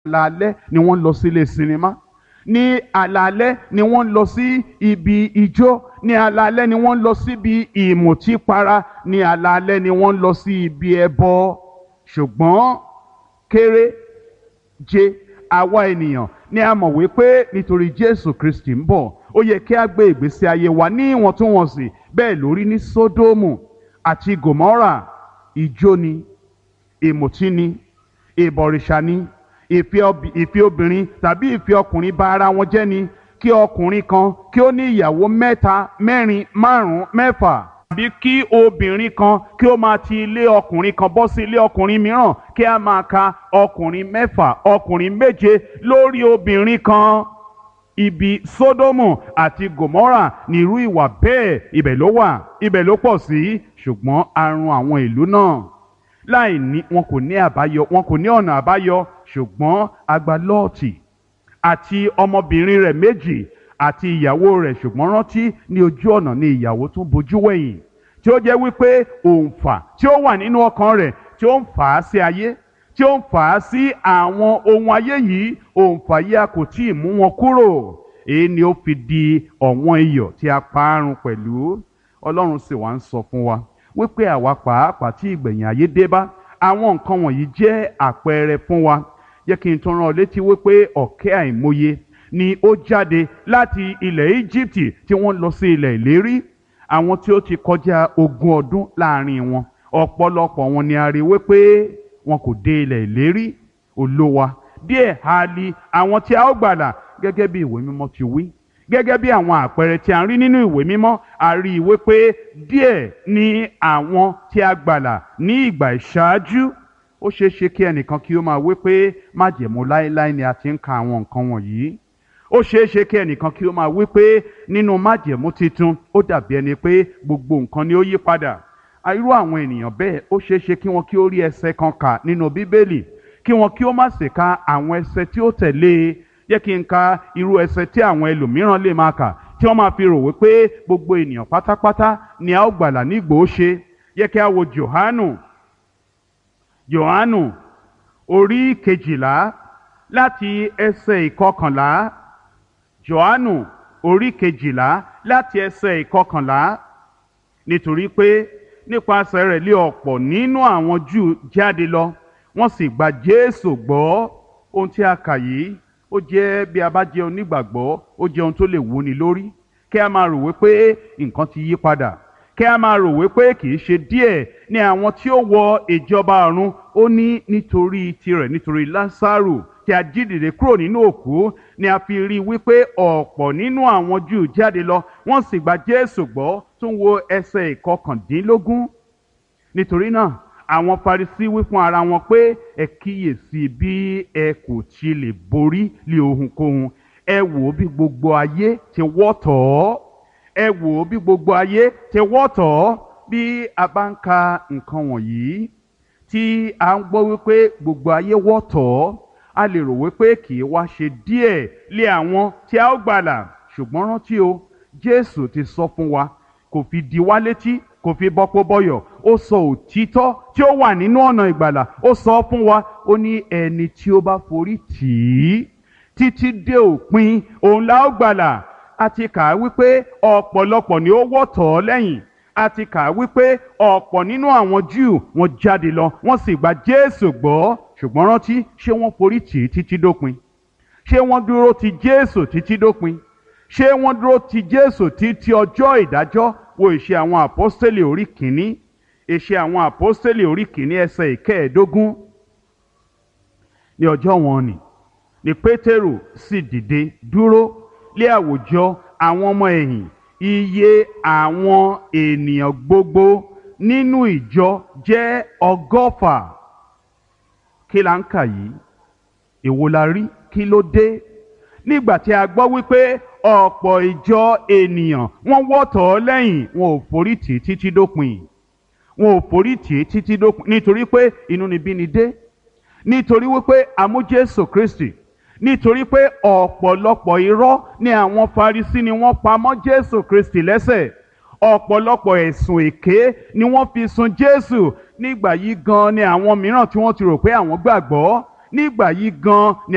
alaalẹ́ ni wọ́n lọ sílé sinimá ní alaalẹ́ ni wọ́n lọ sí ibi ijó ní alaalẹ́ ni wọ́n lọ síbi ìmùtípara ní alaalẹ́ ni wọ́n lọ sí ibi ẹbọ ṣùgbọ́n kéré jẹ àwa ènìyàn ni a mọ̀ wípé nítorí Jésù Kristi ń bọ̀ ó yẹ kí a gbé ìgbésí ayé wa ní ìwọ̀ntúnwọ̀nsì bẹ́ẹ̀ lórí ní Sódómù àti Gòmórà ijó ni ìmùtí ni ìbọ̀rìṣà ni ìfẹ́ obìnrin tàbí ìfẹ́ ọkùnrin bà ara wọn jẹ́ ni kí ọkùnrin kan kí ó ní ìyàwó mẹ́ta mẹ́rin márùn-ún mẹ́fà tàbí kí obìnrin kan kí ó máa ti ilé ọkùnrin kan bọ́ sí ilé ọkùnrin mìíràn kí a máa ka ọkùnrin mẹ́fà ọkùnrin méje lórí obìnrin kan ibi Sódómù àti Gòmórà ní irú ìwà bẹ́ẹ̀ ibẹ̀ ló wà ibẹ̀ ló pọ̀ sí ṣùgbọ́n a run àwọn ìlú náà láì ní wọn kò ní àbáyọ wọn kò ní ọ̀nà àbáyọ ṣùgbọ́n agba lọ́ọ̀tì àti ọmọbìnrin rẹ̀ méjì àti ìyàwó rẹ̀ ṣùgbọ́n rántí ní ojú ọ̀nà ni ìyàwó tún bojú wẹ̀yìn tí ó jẹ́ wípé òǹfà tí ó wà nínú ọkàn rẹ̀ tí ó ń fà á sí ayé tí ó ń fà á sí àwọn ohun ayé yìí òǹfà yìí a kò tí ì mú wọn kúrò èyí ni ó fi di ọ̀wọ́n iyọ̀ tí a parun pẹ̀lú ọlọ́run sì wá ń sọ fún wa wípé àwa pàápàá tí ìgbẹ̀yìn ayé dé bá àwọn nǹkan wọ̀nyí jẹ́ àpẹẹrẹ fún wa jẹ́ kí n tún rán ọ létí wípé ọ̀kẹ́ àìmọye ni ó jáde láti ilẹ̀ Íjíbítì tí wọ́n lọ sí ilẹ̀ ìlérí àwọn tí ó ti kọjá ogún ọdún láàrin wọn ọ̀pọ̀lọpọ̀ wọn ni a rí wípé wọn kò dé ilẹ̀ ìlérí olówa díẹ̀ ha li àwọn tí a ó gbàlà gẹ́gẹ́ bí ìwé mímọ́ ti wí gẹ́gẹ́ bí àwọn àpẹẹrẹ tí a ń rí nínú ìwé mímọ́ a rí i wípé díẹ̀ ni àwọn tí a gbàlà ní ìgbà ìṣáájú ó ṣeé ṣe kí ẹnìkan kí ó máa wí pé májẹ̀mú láéláé ni a ti ń ka àwọn nǹkan wọ̀nyí ó ṣeé ṣe kí ẹnìkan kí ó máa wí pé nínú májẹ̀mú titun ó dàbí ẹni pé gbogbo nǹkan ni ó yí padà irú àwọn ènìyàn bẹ́ẹ̀ ó ṣeé ṣe kí wọn kí ó rí ẹsẹ̀ kan kà nínú bíbélì kí wọn kí ó má sì ka àwọn ẹsẹ̀ tí ó tẹ̀lé e jẹ́ kí n ka irú ẹsẹ̀ tí àwọn ẹlòmíràn lè máa kà tí wọ́n máa fi rò wípé gbogbo ènìyàn pátápátá ni a ó gbàlà nígbò ó ṣe yẹ kí a wo Jòhánù Jòhánù orí kejìlá láti ẹsẹ̀ ìkọkànlá Jòhánù orí kejìlá láti ẹsẹ̀ ìkọkànlá nítorí pé nípasẹ̀ rẹ̀ lé ọ̀pọ̀ nínú àwọn Júù jáde lọ wọ́n sì gba Jésù gbọ́ ohun tí a kà yìí ó jẹ́ bí a bá jẹ́ onígbàgbọ́ ó jẹ́ ohun tó lè wúni lórí kí a máa rò wípé nǹkan ti yí padà kí a máa rò wípé kì í ṣe díẹ̀ ní àwọn tí ó wọ ìjọba ọ̀run ó ní nítorí tirẹ̀ nítorí Lásárù tí a jí dìde kúrò nínú òkú ni a fi rí i wípé ọ̀pọ̀ nínú àwọn Júù jáde lọ wọ́n sì gba Jésù gbọ́ tún wo ẹsẹ̀ ìkọkàndínlógún nítorí náà àwọn Farisí wí fún ara wọn pé ẹ kíyèsí bí ẹ kò ti lè borí lé ohunkóhun ẹ wò ó bí gbogbo ayé ti wọ́ tọ̀ ọ́ ẹ wò ó bí gbogbo ayé ti wọ́ tọ̀ ọ́ bí a bá ń ka nǹkan wọ̀nyí tí a ń gbọ́ wípé gbogbo ayé wọ́ tọ̀ ọ́ a lè rò wípé kì í wá ṣe díẹ̀ lé àwọn tí a ó gbàlà ṣùgbọ́n rántí o Jésù ti sọ fún wa kò fi di wá létí kò fi bọ́pọ̀ bọ́yọ̀ ó sọ òtítọ́ tí ó wà nínú ọ̀nà ìgbàlà ó sọ fún wa ó ní ẹni tí ó bá forí tì í títí dé òpin òun la ó gbàlà a ti kà á wípé ọ̀pọ̀lọpọ̀ ni ó wọ́ tọ̀ ọ́ lẹ́yìn a ti kà á wípé ọ̀pọ̀ nínú àwọn Júù wọ́n jáde lọ wọ́n sì gba Jésù gbọ́ ṣùgbọ́n rántí ṣé wọ́n forí tì í títí dópin ṣé wọ́n dúró ti Jésù títí dópin ṣé wọ́n dúró ti Jésù títí ọjọ́ ìdájọ́ wo ìṣe àwọn àpọ́stélì orí kìíní ìṣe àwọn àpọ́stélì orí kìíní ẹsẹ̀ ìkẹẹ̀ẹ́dógún ní ọjọ́ wọn ni ni Pétérù sì dìde dúró lé àwùjọ àwọn ọmọ ẹ̀yìn iye àwọn ènìyàn gbogbo nínú ìjọ jẹ́ ọgọ́fà kí la ń kà yìí èwo la rí kí ló dé nígbà tí a gbọ́ wípé ọ̀pọ̀ ìjọ ènìyàn wọ́n wọ́tọ̀ ọ́ lẹ́yìn wọn ò forí tì í títí dópin wọn ò forí tì í títí dópin nítorí pé inúnibíni dé nítorí wípé àmú Jésù Kristi nítorí pé ọ̀pọ̀lọpọ̀ irọ́ ni àwọn Farisí ni wọ́n pa mọ́ Jésù Kristi lẹ́sẹ̀ ọ̀pọ̀lọpọ̀ ẹ̀sùn èké ni wọ́n fi sun Jésù nígbà yìí gan ni àwọn mìíràn tí wọ́n ti rò pé àwọn gbàgbọ́ nígbà yìí gan ni